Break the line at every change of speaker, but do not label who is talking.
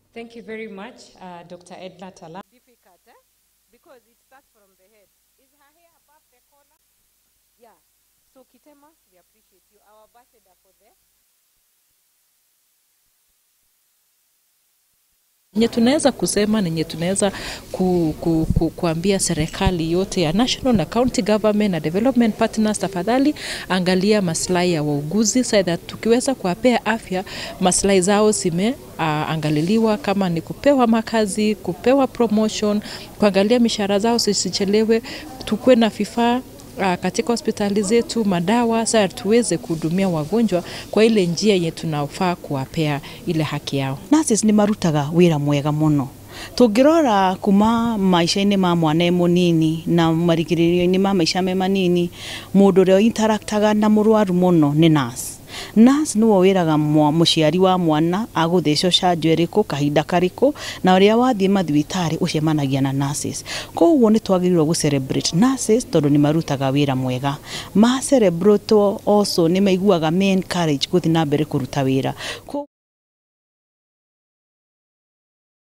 Thank you very much, uh, Dr. Edna Tala.
difficult eh? because it starts from the head. Is her hair above the collar? Yeah. So Kitema, we appreciate you. Our ambassador for the
Nye tunaweza kusema nenye tunaweza ku, ku, ku, kuambia serikali yote ya national na county government na development partners, tafadhali angalia maslahi ya wauguzi so that tukiweza kuwapea afya, maslahi zao zime uh, angaliliwa, kama ni kupewa makazi, kupewa promotion, kuangalia mishahara zao zisichelewe, tukuwe na vifaa uh, katika hospitali zetu madawa, sasa tuweze kuhudumia wagonjwa kwa ile njia yenye tunafaa kuwapea ile haki yao.
nurses nĩ marutaga wĩra mwega mũno tũngĩrora kuma maica-inĩ ma mwana e mũnini na marigĩrĩrio-inĩ ma maica me manini mũndũ ũrĩa interactaga na mũrwaru mũno nĩ nurse nurse nĩwe wĩraga mwa- mũciari wa mwana agũthecwo canjo ĩrĩkũ kahinda karĩkũ na ũrĩa wathiĩ mathibitarĩ ũcemanagia na nurses koguo nĩ twagĩrĩirwo gũ celebrate nurses tondũ nĩ marutaga wĩra mwega ma celebrate also nĩ maiguaga me encourage gũthiĩ na mbere kũruta wĩra Ko-